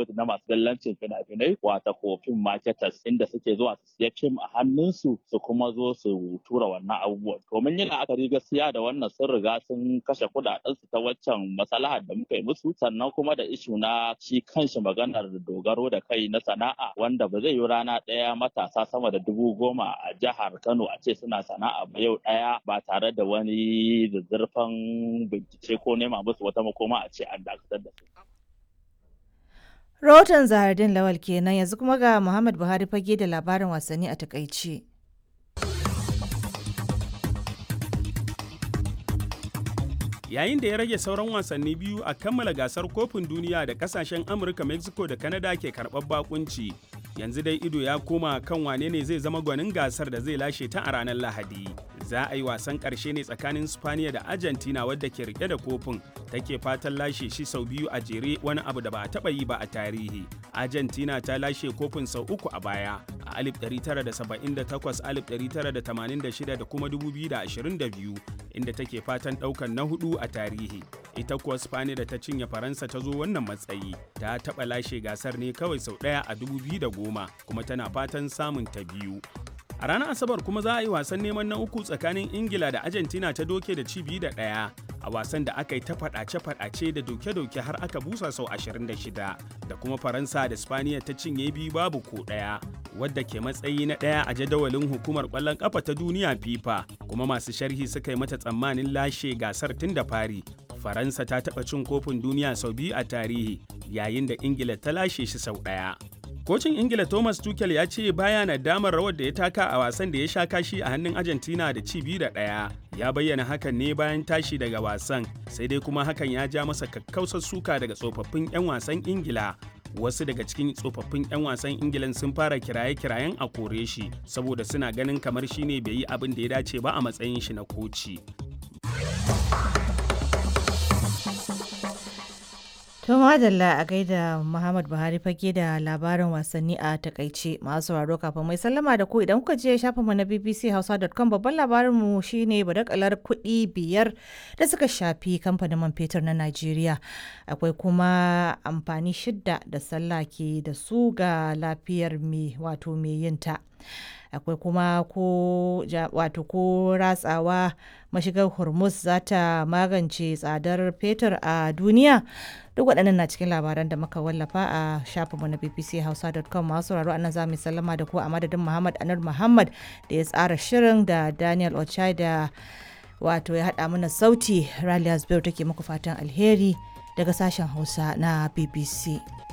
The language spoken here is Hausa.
na masu dallancin fina-finai wata kofin marketers inda suke zuwa su siya fim a hannunsu su kuma zo su tura wannan abubuwan domin yin la'akari gaskiya da wannan sun riga sun kashe kudaden su ta waccan masalahar da muka yi musu sannan kuma da ishu na shi kanshi maganar dogaro da kai na sana'a wanda ba zai yi rana ɗaya matasa sama da dubu goma a jihar Kano a ce suna sana'a ba yau ɗaya ba tare da wani zazzarfan bincike ko nema musu wata makoma a ce an dakatar da su. Rahoton Zahardin Lawal kenan yanzu kuma ga Muhammad Buhari fage da labarin wasanni a takaice. yayin da ya rage sauran wasanni biyu a kammala gasar kofin duniya da kasashen amurka mexico da canada ke karɓar bakunci yanzu dai ido ya koma kan wane ne zai zama gwanin gasar da zai lashe ta a ranar lahadi za a yi wasan ƙarshe ne tsakanin spaniya da argentina wadda ke rike da kofin take fatan lashe shi sau biyu a jere wani abu da ba a taɓa yi ba a tarihi argentina ta lashe kofin sau uku a baya a 1978 1986 da kuma 2022 inda take fatan ɗaukan na hudu a tarihi ita kuwa spaniya da ta cinye faransa ta zo wannan matsayi ta taɓa lashe gasar ne kawai sau ɗaya a 2010 kuma tana fatan samun ta biyu a ranar asabar kuma za a yi wasan neman na uku tsakanin ingila da argentina ta doke da cibi da ɗaya a wasan da aka yi ta faɗace-faɗace da doke-doke har aka busa sau 26 da kuma faransa da spaniya ta cinye biyu babu ko ɗaya wadda ke matsayi na ɗaya a jadawalin hukumar ƙwallon ƙafa ta duniya fifa kuma masu sharhi suka yi mata tsammanin lashe gasar tun da fari faransa ta taɓa cin kofin duniya sau biyu a tarihi yayin da ingila ta lashe shi sau ɗaya Kocin Ingila Thomas Tuchel ya ce baya na damar rawar da ya taka a wasan da ya sha kashi a hannun Argentina da ci biyu da ɗaya. Ya bayyana hakan ne bayan tashi daga wasan, sai dai kuma hakan ya ja masa kakkausar suka daga tsofaffin 'yan wasan Ingila. Wasu daga cikin tsofaffin 'yan wasan Ingilan sun fara kiraye-kirayen a kore shi, saboda suna ganin kamar shi ne bai yi abin da ya dace ba a matsayin shi na koci. To madalla a gaida Muhammad Buhari fage da labarin wasanni a takaice masu sauraro kafin mai sallama da ku idan kuka je shafin mu na bbchausa.com babban labarin mu shine badakalar kuɗi biyar da suka shafi kamfanin man fetur na Najeriya. Akwai kuma amfani shidda da sallah ke da su ga lafiyar mai wato mai yinta. akwai kuma ko wato ko ratsawa mashigar hormuz za ta magance tsadar fetur a duniya duk waɗannan na cikin labaran da muka wallafa a shafinmu na bbchausa.com masu sauraro anan za mu sallama da ku a madadin muhammad anur muhammad da ya tsara shirin da daniel ochai da wato ya haɗa mana sauti ralias biyu take muku fatan alheri daga sashen hausa na bbc